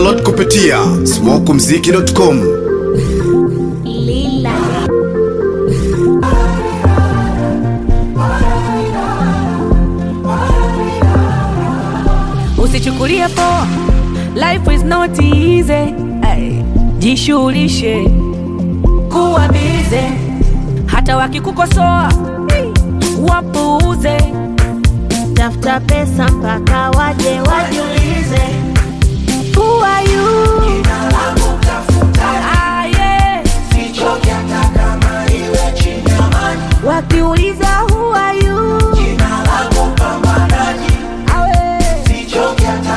download kupitia smokumziki.com Lila. usichukulie poa life is not easy Ay, jishughulishe kuwa bize hata wakikukosoa wapuuze tafuta pesa mpaka waje wajiulize Who are you? Ah, yeah. wakiuliza who are you? Awe.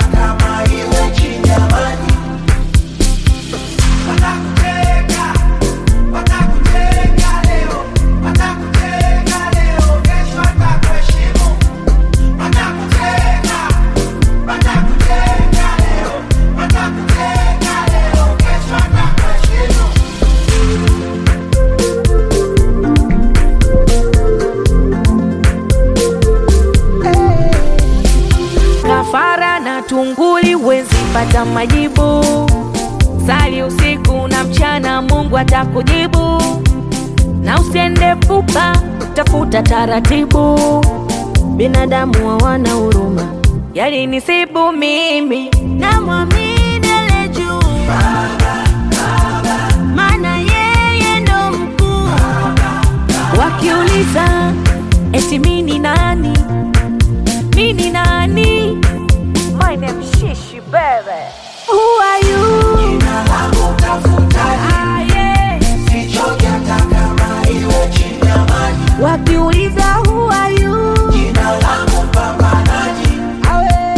kafara na tunguli wezi pata majibu sali usiku na mchana mungu atakujibu na usiende pupa tafuta taratibu binadamu hawana huruma yalinisibu mimi namwamini ale juu maana yeye ndo mkuu wakiuliza eti mini nani mini nani My name Shishi baby Who are you? ah, yeah. wakiuliza who are you? Awe.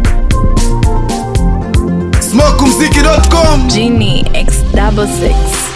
smokumziki.com Genie X double six